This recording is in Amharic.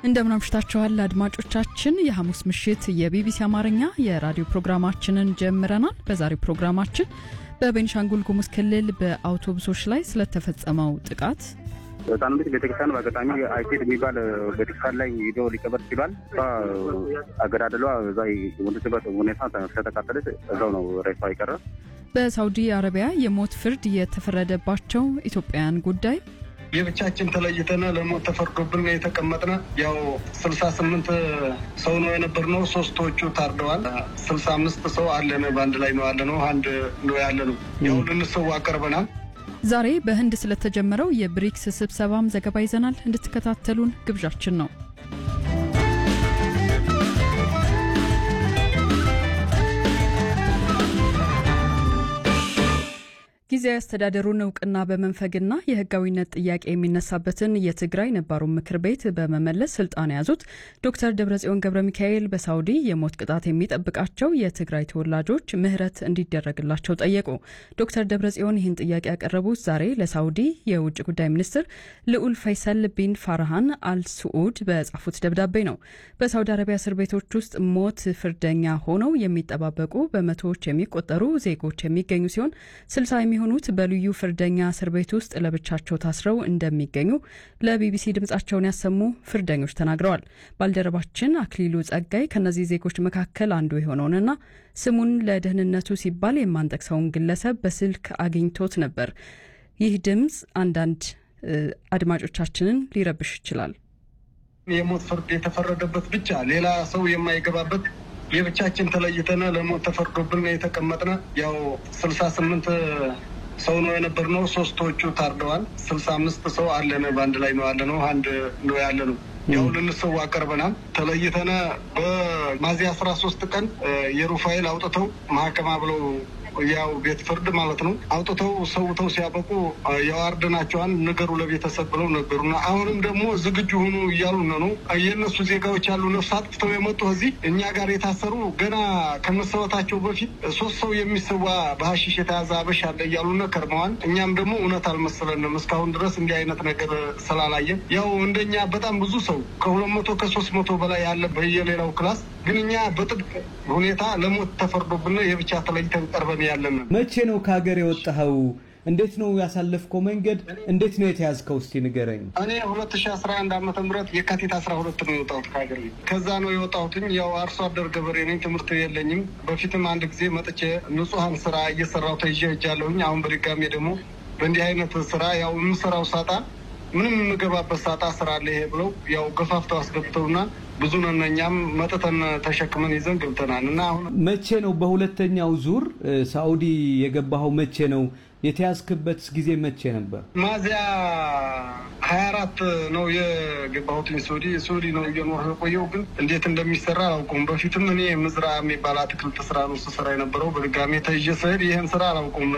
እንደምን አምሽታችኋል አድማጮቻችን። የሐሙስ ምሽት የቢቢሲ አማርኛ የራዲዮ ፕሮግራማችንን ጀምረናል። በዛሬው ፕሮግራማችን በቤኒሻንጉል ጉሙዝ ክልል በአውቶቡሶች ላይ ስለተፈጸመው ጥቃት ህፃኑ ልጅ ቤተክርስቲያን በአጋጣሚ አይሴድ የሚባል ቤተክርስቲያን ላይ ሂዶ ሊቀበር ችሏል። እሷ አገዳደሏ እዛ የሞተችበት ሁኔታ ስለተቃጠለች እዛው ነው ሬሷ የቀረ። በሳውዲ አረቢያ የሞት ፍርድ የተፈረደባቸው ኢትዮጵያውያን ጉዳይ የብቻችን ተለይተን ለሞት ተፈርዶብን የተቀመጥነ ያው ስልሳ ስምንት ሰው ነው የነበርነው። ሶስቶቹ ታርደዋል። ስልሳ አምስት ሰው አለን በአንድ ላይ ነው ያለ ነው። አንድ ነው ያለ ነው። ያው ልንሰዋ ቀርበናል። ዛሬ በህንድ ስለተጀመረው የብሪክስ ስብሰባም ዘገባ ይዘናል። እንድትከታተሉን ግብዣችን ነው። ጊዜያዊ አስተዳደሩን እውቅና በመንፈግና የህጋዊነት ጥያቄ የሚነሳበትን የትግራይ ነባሩን ምክር ቤት በመመለስ ስልጣን የያዙት ዶክተር ደብረጽዮን ገብረ ሚካኤል በሳውዲ የሞት ቅጣት የሚጠብቃቸው የትግራይ ተወላጆች ምህረት እንዲደረግላቸው ጠየቁ። ዶክተር ደብረጽዮን ይህን ጥያቄ ያቀረቡት ዛሬ ለሳውዲ የውጭ ጉዳይ ሚኒስትር ልዑል ፈይሰል ቢን ፋርሃን አልስዑድ በጻፉት ደብዳቤ ነው። በሳውዲ አረቢያ እስር ቤቶች ውስጥ ሞት ፍርደኛ ሆነው የሚጠባበቁ በመቶዎች የሚቆጠሩ ዜጎች የሚገኙ ሲሆን ስልሳ የሚሆኑት በልዩ ፍርደኛ እስር ቤት ውስጥ ለብቻቸው ታስረው እንደሚገኙ ለቢቢሲ ድምጻቸውን ያሰሙ ፍርደኞች ተናግረዋል። ባልደረባችን አክሊሉ ጸጋይ ከእነዚህ ዜጎች መካከል አንዱ የሆነውንና ስሙን ለደህንነቱ ሲባል የማንጠቅሰውን ግለሰብ በስልክ አግኝቶት ነበር። ይህ ድምፅ አንዳንድ አድማጮቻችንን ሊረብሽ ይችላል። የሞት ፍርድ የተፈረደበት ብቻ ሌላ ሰው የማይገባበት የብቻችን ተለይተን ለሞት ተፈርዶብን የተቀመጥነ ያው ስልሳ ስምንት ሰው ነው የነበርነው። ሶስቶቹ ታርደዋል። ስልሳ አምስት ሰው አለን በአንድ ላይ ነው ያለ ነው። አንድ ነው ያለ ነው። ያው ልንሰዋ ቀርበናል። ተለይተነ በሚያዝያ አስራ ሶስት ቀን የሩፋኤል አውጥተው ማህከማ ብለው ያው ቤት ፍርድ ማለት ነው አውጥተው ሰውተው ሲያበቁ የዋርድናቸዋን ንገሩ ለቤተሰብ ብለው ነገሩና አሁንም ደግሞ ዝግጁ ሁኑ እያሉ ነው። የእነሱ ዜጋዎች ያሉ ነፍስ አጥፍተው የመጡ እዚህ እኛ ጋር የታሰሩ ገና ከመሰወታቸው በፊት ሶስት ሰው የሚሰዋ በሀሺሽ የተያዘ አበሻ አለ እያሉን ከርመዋል። እኛም ደግሞ እውነት አልመሰለንም እስካሁን ድረስ እንዲህ አይነት ነገር ስላላየን ያው እንደኛ በጣም ብዙ ሰው ከሁለት መቶ ከሶስት መቶ በላይ ያለ በየሌላው ክላስ ግን እኛ በጥብቅ ሁኔታ ለሞት ተፈርዶብን የብቻ ተለይተን ቀርበን ያለን። መቼ ነው ከሀገር የወጣኸው? እንዴት ነው ያሳለፍከው መንገድ? እንዴት ነው የተያዝከው? እስቲ ንገረኝ። እኔ ሁለት ሺ አስራ አንድ ዓመተ ምህረት የካቲት አስራ ሁለት ነው የወጣሁት ከሀገር ቤት። ከዛ ነው የወጣሁትኝ። ያው አርሶ አደር ገበሬ ነኝ። ትምህርት የለኝም። በፊትም አንድ ጊዜ መጥቼ ንጹሐን ስራ እየሰራሁ ተይዤ ሄጃለሁኝ። አሁን በድጋሜ ደግሞ በእንዲህ አይነት ስራ ያው የምሰራው ሳጣ ምንም የምገባበት ሳጣ ስራ አለ ይሄ ብለው ያው ገፋፍተው አስገብተውና ብዙ ነን። እኛም መጥተን ተሸክመን ይዘን ገብተናል። እና አሁን መቼ ነው በሁለተኛው ዙር ሳኡዲ የገባኸው? መቼ ነው የተያዝክበት ጊዜ መቼ ነበር? ሚያዝያ ሀያ አራት ነው የገባሁትኝ ሱዲ ሱዲ ነው እየኖር የቆየው። ግን እንዴት እንደሚሰራ አላውቀውም። በፊትም እኔ ምዝራ የሚባል አትክልት ስራ ነው ስሰራ የነበረው። በድጋሜ ተይዤ ስሄድ ይህን ስራ አላውቀውም።